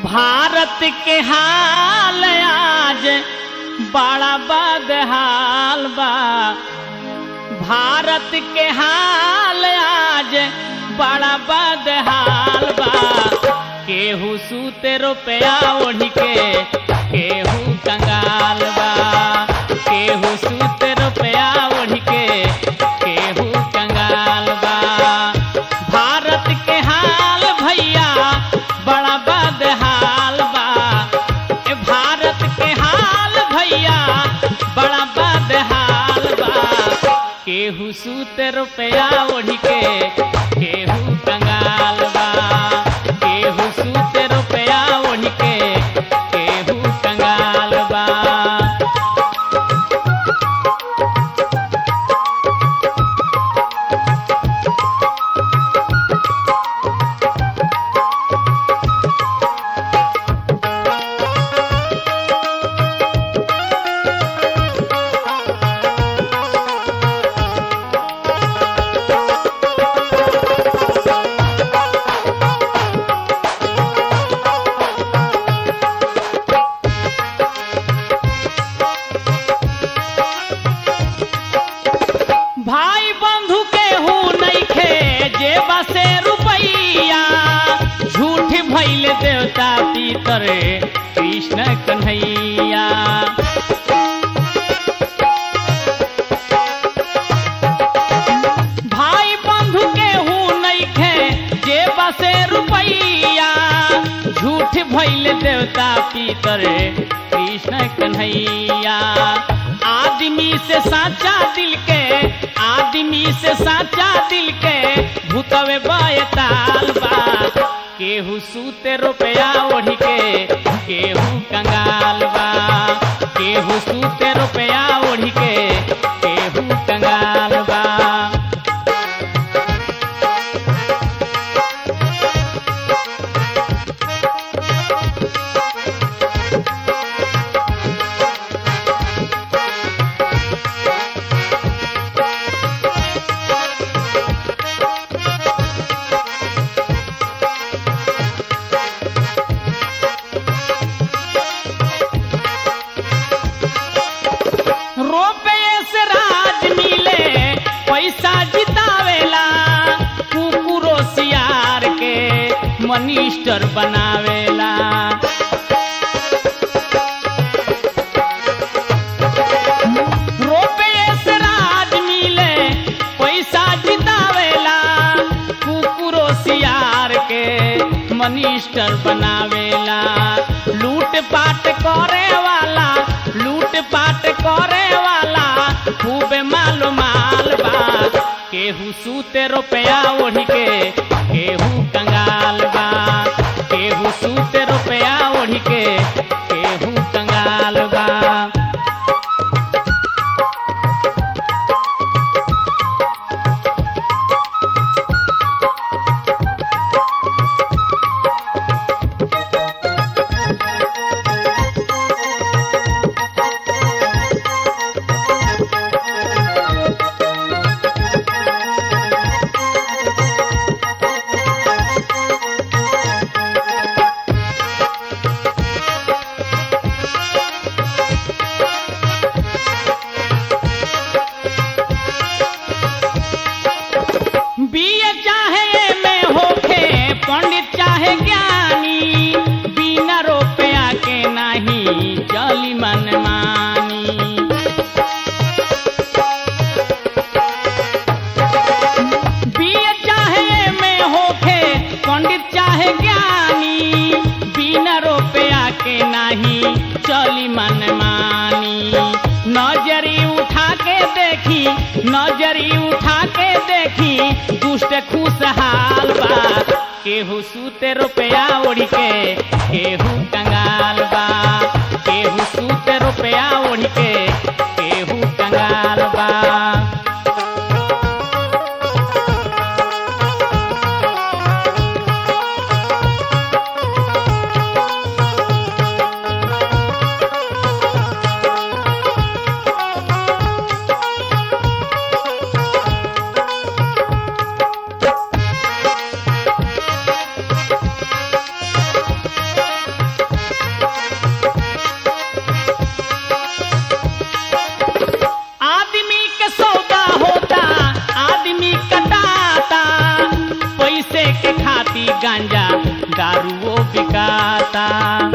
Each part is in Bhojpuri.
भारत के हाल आज बड़ा बदहाल बा भारत के हाल आज बड़ा बदहाल बा केहू सूते रुपया ओढ़ के केहू कंगाल बा केहू सूते रुपया ओढ़ के केहू कंगाल बा भारत के हाल भैया बड़ा बदहाल बा ए भारत के हाल भैया बड़ा बदहाल बा केहू सूत रुपया ओढ़ के केहू कंगाल बा केहू सूत रुपया ओढ़ के केहू कंगाल बा भाई बंधु के हूँ नइखे जेबा से रुपैया झूठ भैल देवता पीतर कृष्ण कन्हैया भाई बंधु के हूँ नइखे जेबा से रुपैया झूठ भैल देवता पीतर कृष्ण कन्हैया आदमी से साचा दिल के आदमी से साचा दिल के भूतवे बयताल बा केहू सूते रुपया ओढ़ के केहू कंगाल बा केहू सूते रुपया ओढ़ के केहू कंगाल बा रुपये से राज मिले पैसा जितावेला कुकुरो सियार के मनिस्टर बनावेला रुपये से राज मिले पैसा जितावेला कुकुरो सियार के मनिस्टर बनावेला लूट पाट करे वाला लूट पाट करे वाला खूब मालो माल बा केहू सूते रुपया ओढ़ के केहू कंगाल बा केहू सूते रुपया ओढ़ के केहू कंगाल बा बीए चाहे में होखे पंडित चाहे ज्ञानी बिना रुपया के नहीं चली मन मानी बीए चाहे में होखे पंडित चाहे ज्ञानी बिना रुपया के नहीं चली मन मानी नजरी उठा के देखी नजरी उठा के देखी दुष्ट खुशहाल बा केहू सूते रुपया ओढ़ के केहू कंगाल बा केहू सूते रुपया ओढ़ के केहू कंगाल बा बिकाता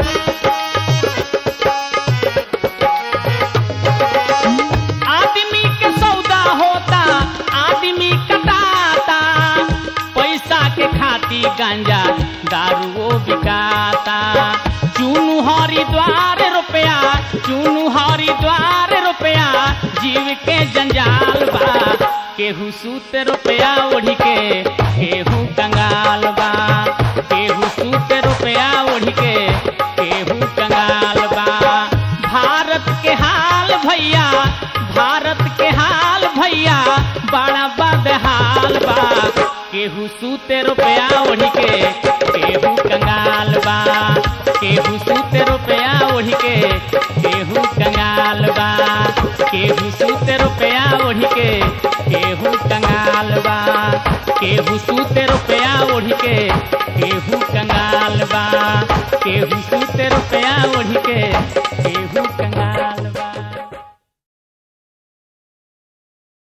आदमी के सौदा होता आदमी कटाता पैसा के खाती गांजा दारुओ बिकाता चुनु हरिद्वार रुपया चुनु हरिद्वार रुपया जीव के जंजाल बा केहू सूत रुपया ओढ़ी के केहू कंगाल बा केहू सूत रुपया ओढ़ी के केहू कंगाल बा भारत के हाल भैया भारत के हाल भैया बड़ा बदहाल बा केहू सूते रुपया ओढ़ी के केहू कंगाल बा केहू सूते रुपया ओढ़ी के केहू कंगाल बा केहू सूते रुपया ओढ़ी के केहू कंगाल बा केहू सूते रुपया ओढ़ी के केहू कंगाल बा केहू सूते रुपया ओढ़ी के केहू कंगाल